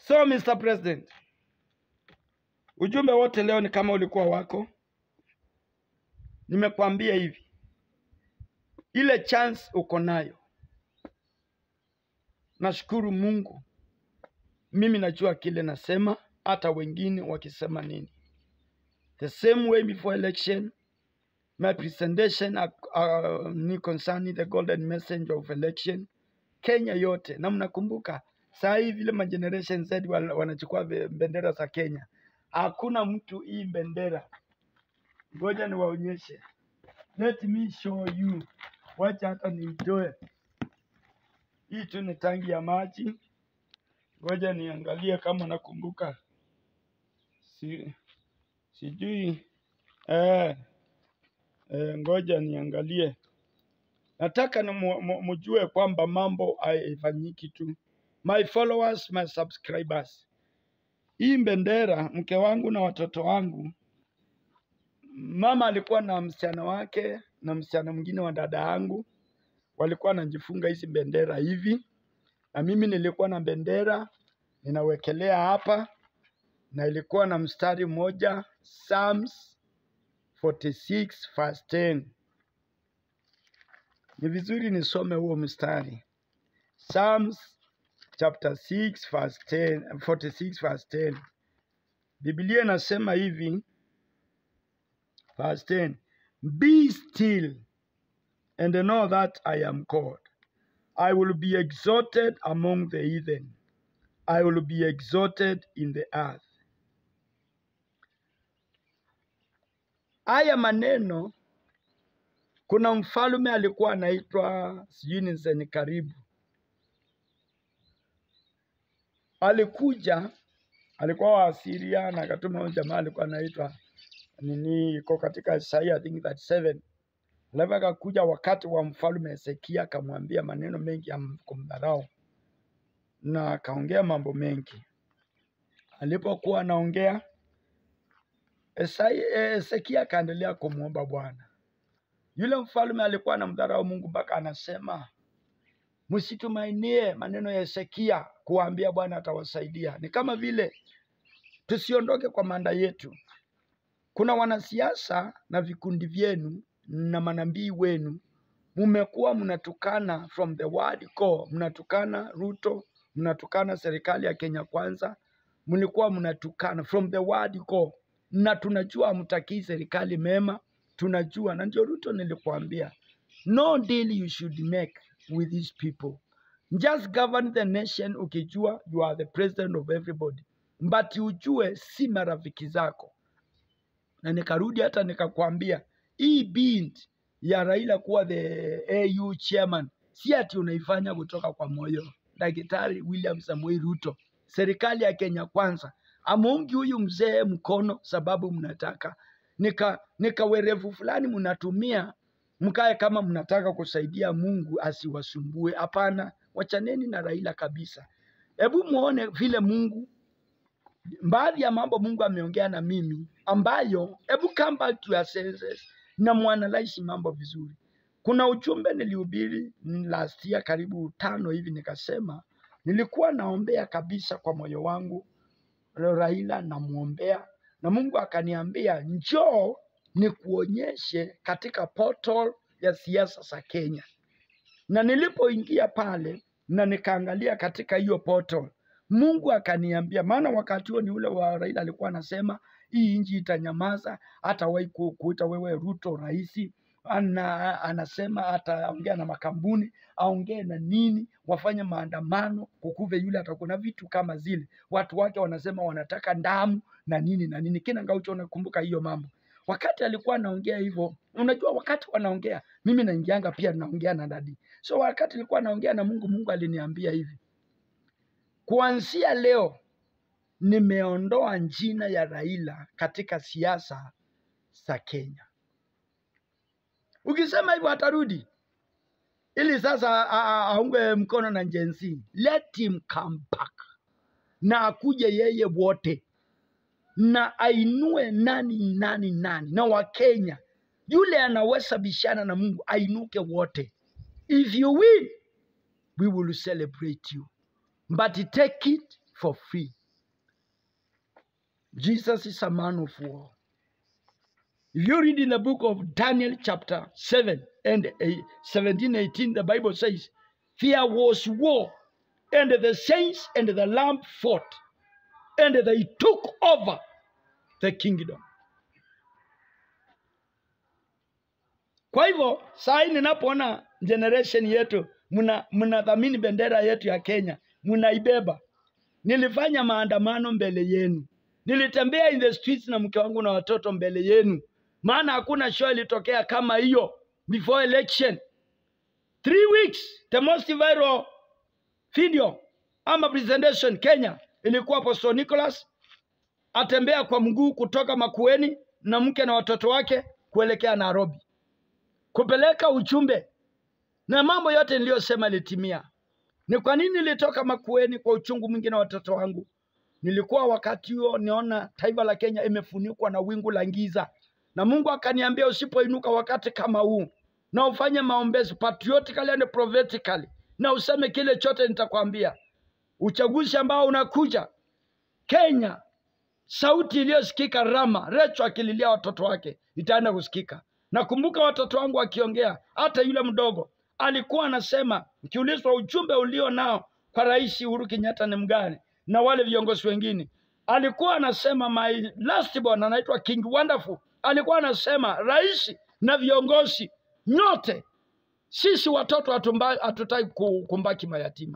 So Mr. President, ujumbe wote leo ni kama ulikuwa wako. Nimekwambia hivi, ile chance uko nayo, nashukuru Mungu. Mimi najua kile nasema, hata wengine wakisema nini. The same way before election, my presentation uh, uh, ni concerning the golden messenger of election Kenya yote, na mnakumbuka saa hii vile ma generation Z wal- wanachukua ve- bendera za Kenya, hakuna mtu hii bendera. Ngoja niwaonyeshe, let me show you. Wacha hata niitoe hii tu, ni tangi ya maji. Ngoja niangalie kama nakumbuka, si, sijui eh, eh, ngoja niangalie. Nataka ni mu- mu- mjue kwamba mambo haifanyiki tu. My followers, my subscribers, hii bendera, mke wangu na watoto wangu, mama alikuwa na msichana wake na msichana mwingine wa dada yangu, walikuwa wanajifunga hizi bendera hivi, na mimi nilikuwa na bendera ninawekelea hapa, na ilikuwa na mstari mmoja, Psalms 46 verse 10. Ni vizuri nisome huo mstari. Psalms chapter 6 verse 10, 46 verse 10. Biblia inasema hivi, verse 10. Be still and know that I am God. I will be exalted among the heathen. I will be exalted in the earth. Haya maneno, kuna mfalme alikuwa anaitwa sijui ni Senakeribu. Alikuja, alikuwa wa Asiria na akatuma huyu jamaa alikuwa anaitwa nini, iko katika Isaiah I think 37. Alafu akakuja wakati wa mfalme Hezekia akamwambia maneno mengi ya kumdharau na akaongea mambo mengi. Alipokuwa anaongea Esai- eh, Hezekia akaendelea kumwomba Bwana. Yule mfalme alikuwa anamdharau Mungu mpaka anasema msitumainie maneno ya Hezekia kuwaambia Bwana atawasaidia. Ni kama vile tusiondoke kwa manda yetu. Kuna wanasiasa na vikundi vyenu na manabii wenu, mmekuwa mnatukana from the word go, mnatukana Ruto, mnatukana serikali ya Kenya Kwanza, mlikuwa mnatukana from the word go, na tunajua hamtakii serikali mema, tunajua, na ndio Ruto nilikwambia, no deal you should make with these people just govern the nation ukijua you are the president of everybody, but ujue si marafiki zako na nikarudi hata nikakwambia hii bid ya Raila kuwa the AU chairman si ati unaifanya kutoka kwa moyo. Daktari William Samoei Ruto, serikali ya Kenya Kwanza amuungi huyu mzee mkono sababu mnataka nika nika werevu fulani mnatumia mkae kama mnataka kusaidia Mungu asiwasumbue. Hapana, wachaneni na Raila kabisa. Hebu muone vile Mungu baadhi ya mambo Mungu ameongea na mimi ambayo, hebu come back to your senses na muanalyze mambo vizuri. Kuna ujumbe nilihubiri last year karibu tano hivi, nikasema nilikuwa naombea kabisa kwa moyo wangu Raila, namwombea na Mungu akaniambia njoo nikuonyeshe katika portal ya siasa za Kenya na nilipoingia pale na nikaangalia katika hiyo portal, Mungu akaniambia, maana wakati huo ni ule wa Raila alikuwa anasema hii nchi itanyamaza, hatawahi ku- kuita wewe Ruto rais. Ana, anasema ataongea na makampuni, aongee na nini, wafanye maandamano, kukuve yule atakuwa na vitu kama zile. Watu wake wanasema wanataka damu na nini na nini. Kina Ngaucho, unakumbuka hiyo mambo? Wakati alikuwa anaongea hivyo, unajua wakati wanaongea, mimi naingianga pia naongea na dadi. So wakati nilikuwa naongea na Mungu, Mungu aliniambia hivi, kuanzia leo nimeondoa jina ya Raila katika siasa za Kenya. Ukisema hivyo atarudi ili sasa a- a- aunge mkono na Gen Z. Let him come back na akuje yeye wote na ainue nani nani nani na Wakenya, yule anaweza bishana na Mungu ainuke wote. If you win, we will celebrate you, but take it for free. Jesus is a man of war. If you read in the book of Daniel, chapter 7 and 8, 17, 18, the Bible says, There was war, and the saints and the Lamb fought, and they took over the kingdom. Kwa hivyo saa hii ninapoona generation yetu mna mnadhamini bendera yetu ya Kenya, mnaibeba. Nilifanya maandamano mbele yenu, nilitembea in the streets na mke wangu na watoto mbele yenu, maana hakuna show ilitokea kama hiyo before election. Three weeks the most viral video ama presentation Kenya ilikuwa Apostle Nicholas atembea kwa mguu kutoka Makueni na mke na watoto wake kuelekea Nairobi kupeleka ujumbe, na mambo yote niliyosema ilitimia. Ni kwa nini nilitoka Makueni kwa uchungu mwingi na watoto wangu? Nilikuwa wakati huo niona taifa la Kenya imefunikwa na wingu la giza, na Mungu akaniambia usipoinuka wakati kama huu na ufanye maombezi patriotically and prophetically, na useme kile chote nitakwambia, uchaguzi ambao unakuja Kenya, sauti iliyosikika Rama, Recho akililia watoto wake itaenda kusikika. Nakumbuka watoto wangu wakiongea, hata yule mdogo alikuwa anasema, ukiulizwa ujumbe ulio nao kwa Rais Uhuru Kenyatta ni mgani na wale viongozi wengine, alikuwa anasema my last born anaitwa King Wonderful, alikuwa anasema rais na viongozi nyote, sisi watoto hatumba- hatutaki ku- kumbaki mayatima.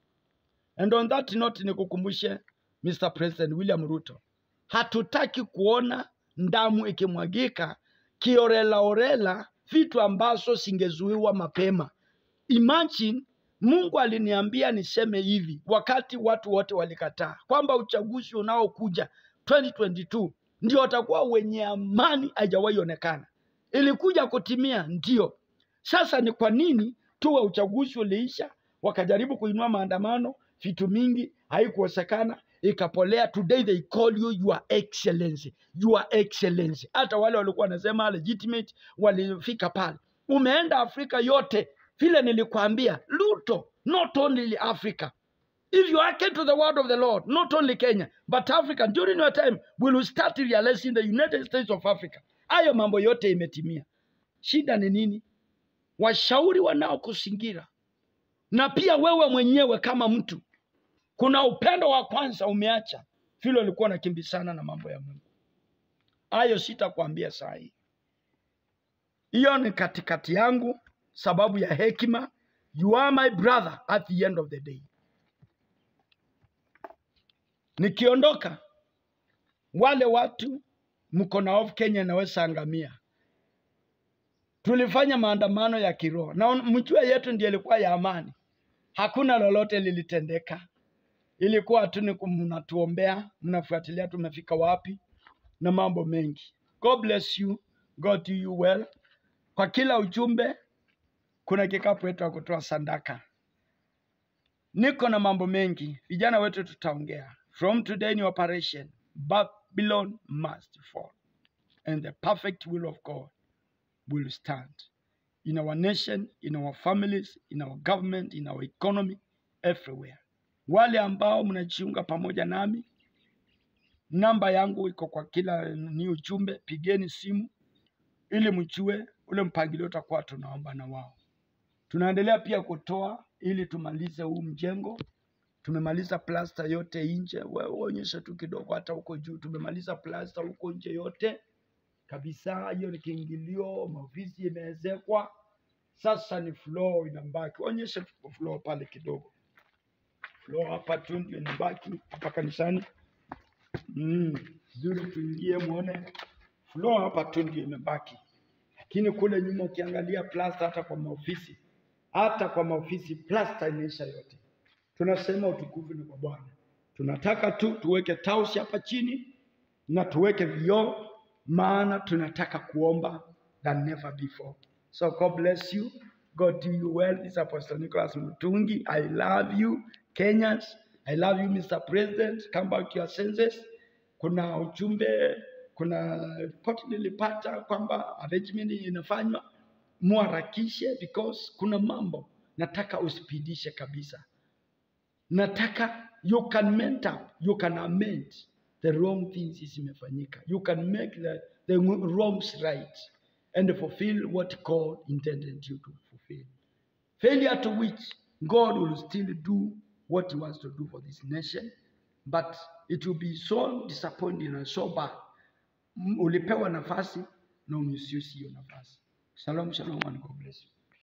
And on that note nikukumbushe Mr. President William Ruto, hatutaki kuona damu ikimwagika kiorelaorela, vitu ambazo singezuiwa mapema. Imagine Mungu aliniambia niseme hivi wakati watu wote walikataa kwamba uchaguzi unaokuja 2022 ndio watakuwa wenye amani haijawahi onekana. Ilikuja kutimia, ndio. Sasa ni kwa nini tuwe uchaguzi uliisha, wakajaribu kuinua maandamano, vitu mingi haikuwezekana, ikapolea. Today they call you your excellency, your excellency. Hata wale walikuwa wanasema legitimate walifika pale. Umeenda Afrika yote, vile nilikwambia, Ruto, not only Africa. If you hearken to the word of the Lord, not only Kenya, but Africa, during your time, we will start realizing the United States of Africa. Hayo mambo yote imetimia. Shida ni nini? Washauri wanaokuzingira na pia wewe mwenyewe kama mtu, kuna upendo wa kwanza umeacha, vile ulikuwa unakimbizana na mambo ya Mungu. Hayo sitakwambia saa hii, hiyo ni katikati yangu, sababu ya hekima. You are my brother at the end of the day. Nikiondoka, wale watu mko na hofu Kenya inaweza angamia. Tulifanya maandamano ya kiroho na mjue yetu ndiyo ilikuwa ya amani, hakuna lolote lilitendeka. Ilikuwa tu ni kum- mnatuombea, mnafuatilia tumefika wapi na mambo mengi. God bless you, God do you well. Kwa kila ujumbe kuna kikapu wetu wa kutoa sadaka. Niko na mambo mengi, vijana wetu tutaongea. From today in operation, Babylon must fall and the perfect will of God will stand in our nation, in our families, in our government, in our economy, everywhere. Wale ambao mnajiunga pamoja nami, namba yangu iko kwa kila ni ujumbe, pigeni simu ili mjue ule mpangilio utakuwa tunaomba na wao. Tunaendelea pia kutoa ili tumalize huu mjengo. Tumemaliza plasta yote nje, wewe onyesha tu kidogo, hata huko juu tumemaliza plasta huko nje yote kabisa. Hiyo ni kiingilio, maofisi imeezekwa, sasa ni floor inabaki. Onyesha tu floor pale kidogo, floor hapa tu ndio inabaki hapa kanisani. Mm, zuri, tuingie muone floor hapa tu ndio imebaki, lakini kule nyuma ukiangalia plasta, hata kwa maofisi, hata kwa maofisi plasta imeisha yote. Tunasema utukufu ni kwa Bwana. Tunataka tu tuweke tausi hapa chini na tuweke vioo, maana tunataka kuomba than never before. So God bless you. God do you well. This is Apostle Nicholas Mutungi. I love you Kenyans. I love you Mr. President. Come back to your senses. Kuna ujumbe, kuna ripoti nilipata kwamba arrangement inafanywa, muharakishe because kuna mambo nataka uspidishe kabisa nataka you can mentor, you can amend the wrong things zimefanyika. You can make the, the wrongs right and fulfill what God intended you to fulfill. Failure to which God will still do what He wants to do for this nation, but it will be so disappointing and so bad. Mm, Ulipewa nafasi na umisuse hiyo nafasi. Shalom, shalom, and God bless you.